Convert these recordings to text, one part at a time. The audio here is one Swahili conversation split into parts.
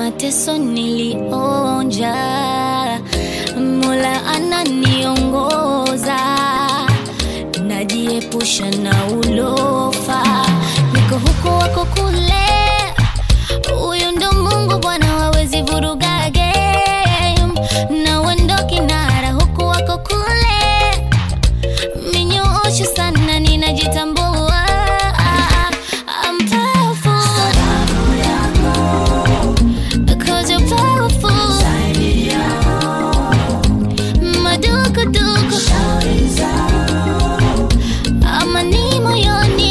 mateso nilionja, Mola ananiongoza, najiepusha na ulofa, niko huku wako kule, huyu ndo Mungu Bwana, wawezi vuruga game, na wendo kinara huku wako kule, minyoosho sana, ninajitambua I'm powerful Cause you're powerful Madukuduku Amani moyoni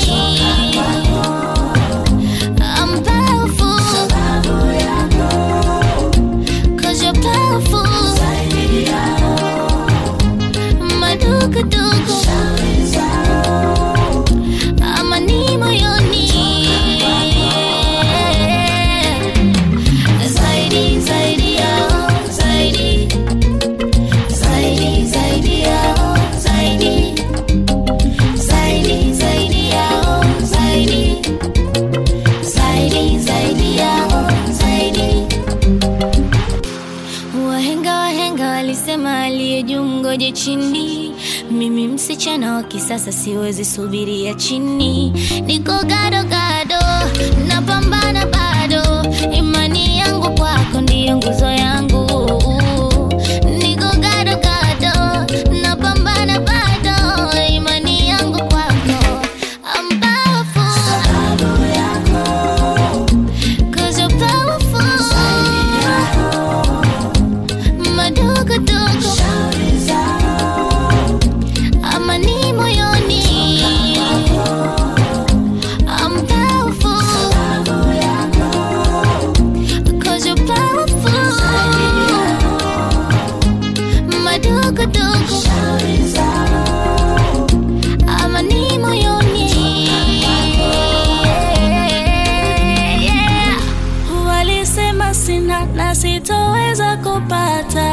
I'm powerful Cause you're powerful Madukuduku Amani moyoni Zaidi, zaidi yao, zaidi Zaidi, zaidi yao, zaidi Zaidi, zaidi yao, zaidi Zaidi, zaidi yao, zaidi Wahenga wahenga walisema aliye juu ngoje chini. Mimi msichana wa kisasa siwezi subiria chini, niko gado gado, napambana bado, imani yangu kwako ndiyo nguzo yangu. Niko gado gado, napambana bado, imani yangu kwako. I'm powerful, cause you're powerful. Madogodogo amani moyoni I'm powerful Cause you're powerful Madogodogo amani moyoni yeah. Walisema sina na sitoweza kupata,